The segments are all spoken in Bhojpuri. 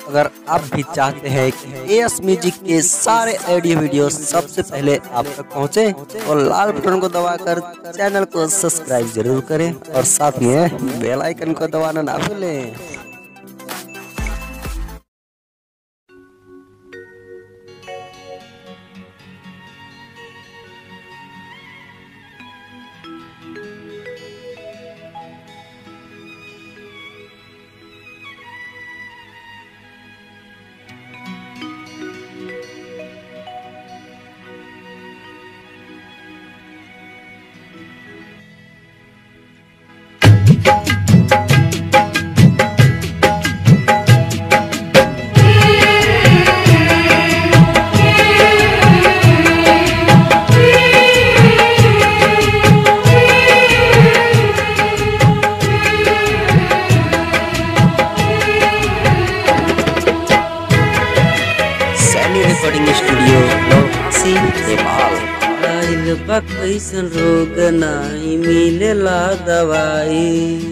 अगर आप भी चाहते हैं कि एस म्यूजिक के सारे ऑडियो वीडियो सबसे पहले आप तक पहुंचे तो लाल बटन को दबाकर चैनल को सब्सक्राइब जरूर करें और साथ में बेल आइकन को दबाना ना भूलें सैनी रिकॉर्डिंग स्टूडियो लोसी नेपाल आइल बा कैसन रोग नाही मिलेला दवाई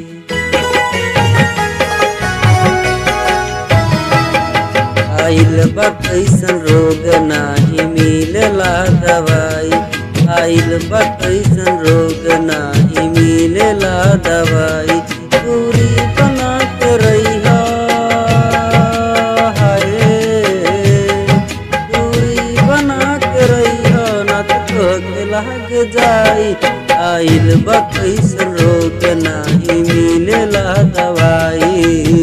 आइल बा कैसन रोग नाही मिलेला दवाई आइल बा कैसन रोग नाही मिलेला दवाई दूरी बना के रहिहा हाय दूरी बना के रहिहा ना तो तोहके लाग जाई आइल बा कैसन रोग नाही मिलेला दवाई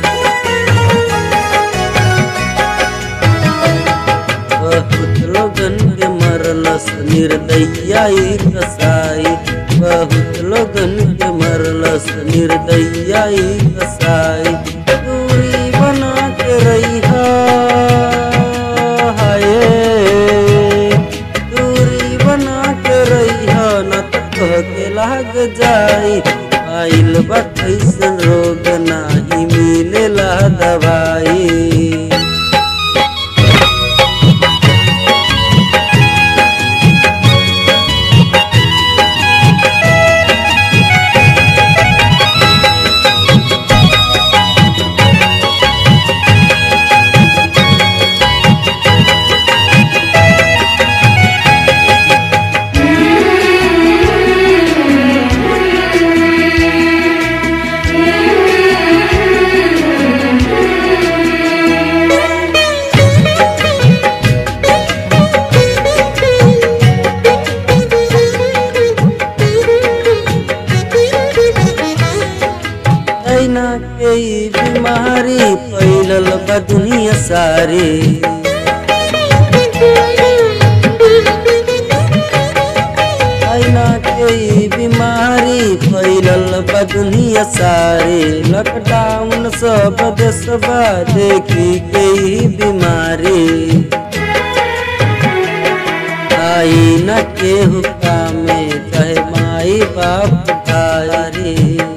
बहुत लोगन के मरलस निर्दया ई कसाई बहुत लोगन के मरलस निर्दया ई कसाई दूरी बना के रहिहा हाय दूरी बना के रहिहा न तो तोहके लाग जाई आइल बा कैसन रोग नाही मिलेला दवाई ऐना के ई बीमारी फैलल बा दुनिया सारी ऐना के ई बीमारी फैलल बा दुनिया सारी लॉकडाउन सब देशबा देखी के ई बीमारी आई न केहू कामे चाहे माई बाप भारी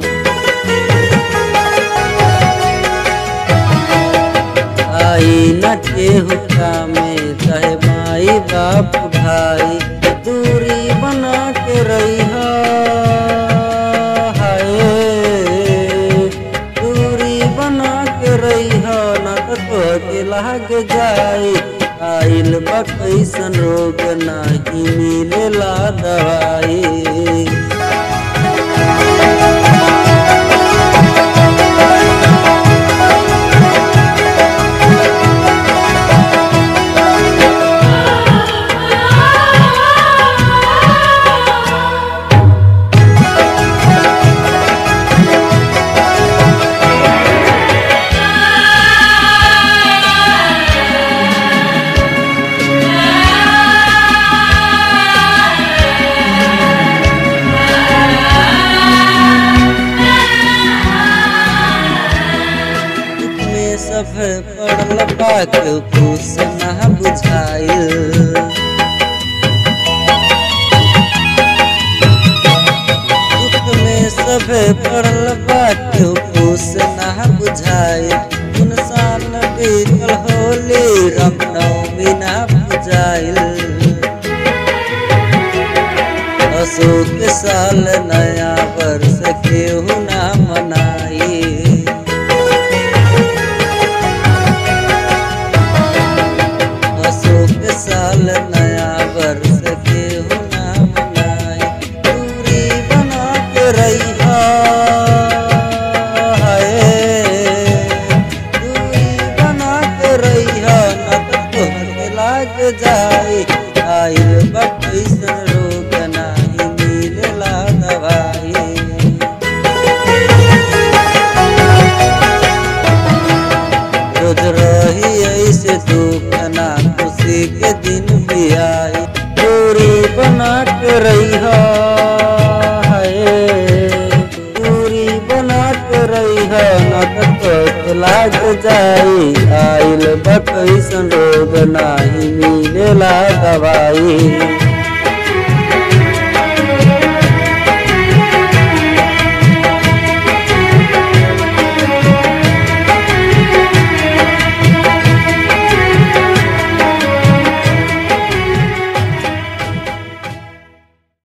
आई न केहू कामे चाहे माई बाप भाई दूरी बना के रहिहा हाय दूरी बना के रहिहा न तो तोहके लाग जाई आइल बा कैसन रोग नाही मिलेला दवाई में सब पड़ल बा के खुश ना बुझाइल दुख में सब पड़ल बा के खुश ना बुझाइल इंसान बीतल होली रामनवमी ना बुझाइल अशोक साल नया वर्ष केहू ना मनाई जाई आइल बकैसन रोग नाही मिलेला दवाई